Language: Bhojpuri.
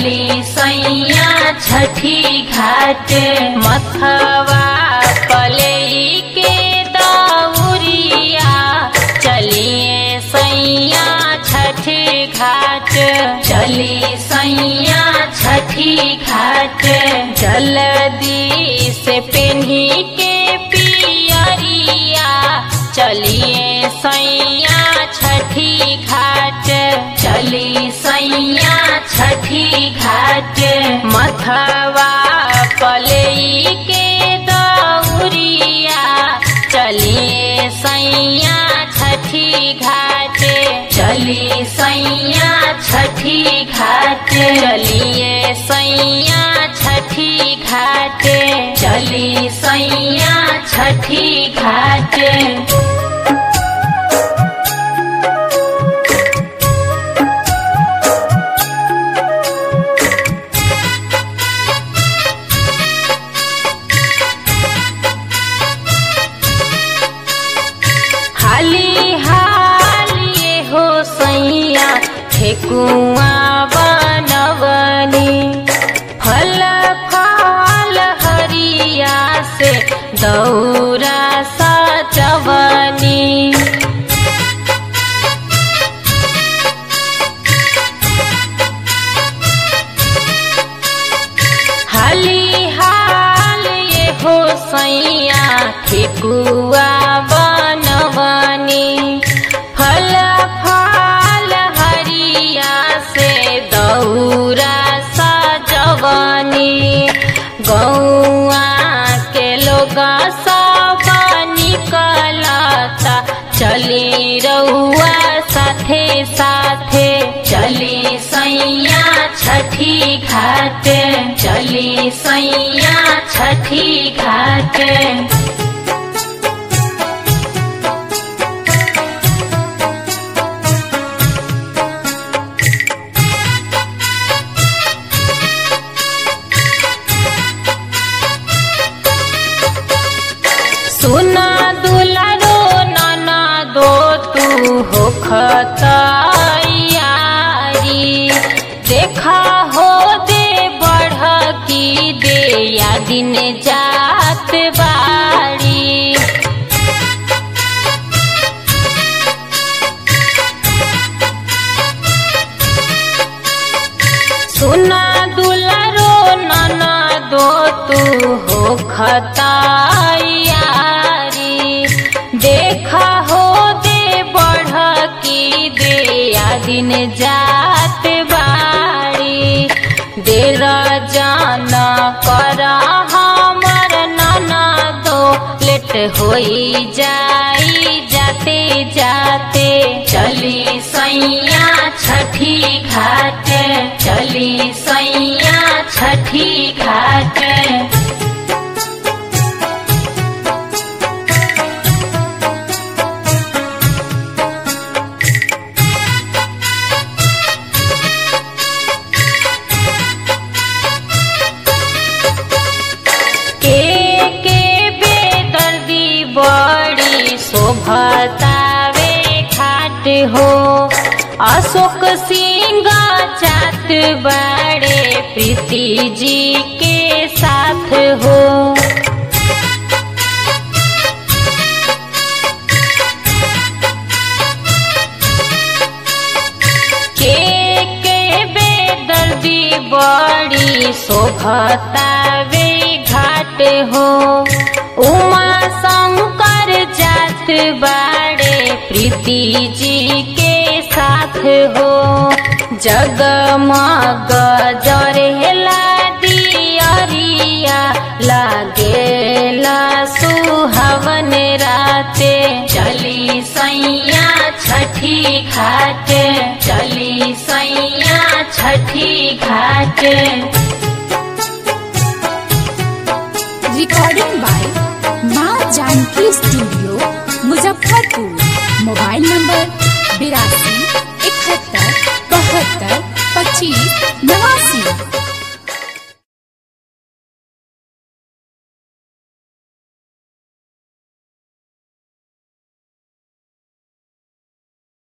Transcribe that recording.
चली सैया छठी घाट मथवा पलई के दौरिया चलिए सैया छठी घाट चली सैया छठी घाट जल्दी से पेन्ही के पियरिया चलिए सैया छठी घाट चली सैया छठी घाट मथवा पलई के दौरिया चलिए सैया छठी घाट चली सैया छठी घाट चलिए सैया छठी घाट चली सैया छठी घाट हाली हालिए हो सैया ठेकुआ बनवनी फल फल हरिया से दौरा सजवनी हाली हाल ये हो सैया ठेकुआ बनवनी फल फल हरिया से दौरा सजवनी गौआ के लोग सब निकलता चली रउआ साथे साथे चली सैया छठी घाट चली सैया छठी घाट सुना दुलारो नाना दो तू हो खतयारी देखा हो दे बढ़ की दे या दिन जात बारी सुना दुलारो नाना दो तू हो खतायारी देखा हो दे बढ़ की दे या दिन जात बारी देर जान कर हमर नाना दो लेट होई जाई जाते जाते चली सैया छठी घाट चली सैया छठी घाट के के बेदर्दी बड़ी शोभतावे घाट हो अशोक सिंह चात बड़े प्रीति जी के साथ हो के के बेदर्दी बड़ी शोभतावे घाट हो उमा शंकर जात बाड़े प्रीति जी के साथ हो जगमग जरेला दियरिया लागेला सुहावन राते चली सैया छठी घाट चली सैया छठी घाट recording by Maa Janki studio Muzaffarpur mobile number बिरासी